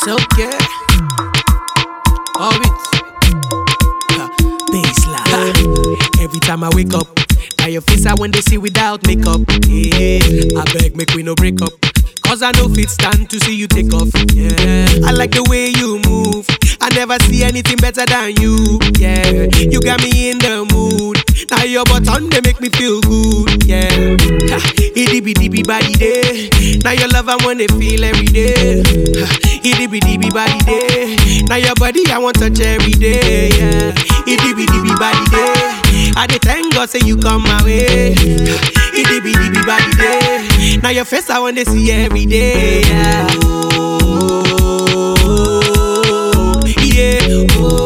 okay. Orbit. Baseline. Every time I wake up, now your face I when they see without makeup. Yeah, I beg, make we no break up. Cause I know fit stand to see you take off. Yeah, I like the way you move. I never see anything better than you. Yeah, you got me in the mood. Now your button they make me feel good. Yeah, ha, itty bitty bitty body day. Now your love I wanna feel every day. Ha, itty bitty bitty body day. Now your body I want touch every day. Yeah, itty bitty bitty body day. I dey thank God say you come my way. Ha, itty bitty bitty body day. Now your face I wanna see every day. Yeah. Oh, yeah.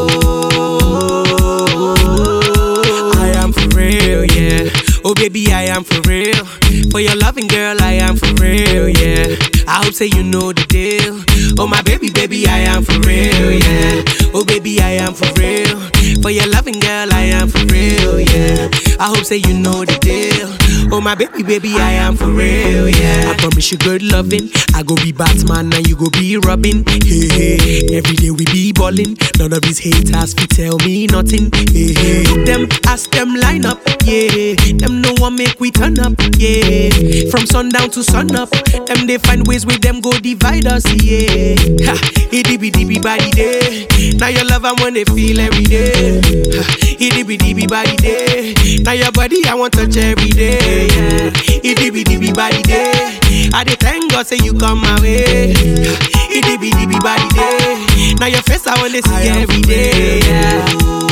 Oh, I am for real, yeah. Oh baby, I am for real. For your loving girl, I am for real, yeah. I hope say you know the deal. Oh my baby, baby, I am for real, yeah. Oh baby, I am for real. For your loving girl, I am for real, yeah. I hope say you know the deal. Oh my baby, baby, I am for real, yeah. I promise you good loving. I go be Batman and you go be Robin. Hey, hey. Every day we be ballin'. None of these haters fi tell me nothing. Hey, hey. Look them, ask them line up, yeah. Them no one make we turn up, yeah. From sundown to sun up, them they find ways with them go divide us, yeah. Ha, itty bitty bitty body day. Now your love I wanna feel every day. Ha, itty bitty bitty body day. Now your body I want touch every day, yeah. Itty bitty bitty body day. I dey thank God say you come my way. Ha, itty bitty bitty body day. Now your face I wanna see every day, yeah.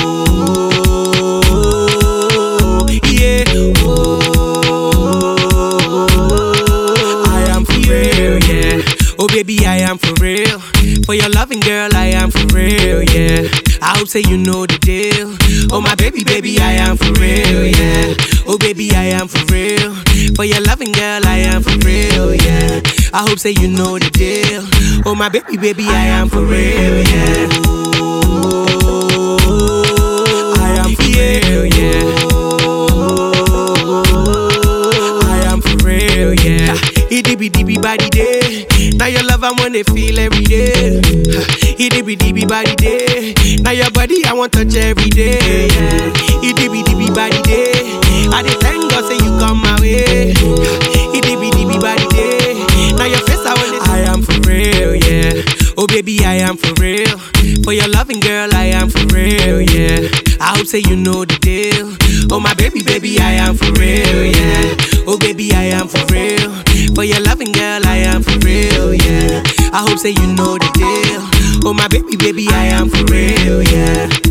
Oh, yeah. Oh, I am for real, yeah. Oh baby, I am for real. For your loving girl, I am for real, yeah. I hope say you know the deal. Oh my baby, baby, I am for real, yeah. Oh baby, I am for real. For your loving girl, I am for real, yeah. I hope say you know the deal. Oh my baby, baby, I am for real, yeah. I am for real, yeah. I am for real, yeah. Itty bitty bitty body day. Now your love I wanna feel every day. Itty bitty bitty body day. Now your body I want touch every day. Yeah. Itty bitty bitty body day. I dey thank God say you come my way. Itty bitty bitty body day. Now your face I wanna. I am for real, yeah. Oh baby, I am for real. For your loving girl, I am for real, yeah. I hope say you know the deal. Oh my baby, baby, I am for real, yeah. Oh baby, I am for real. For your loving girl, I am for real, yeah. I hope say you know the deal. Oh my baby, baby, I am for real, yeah.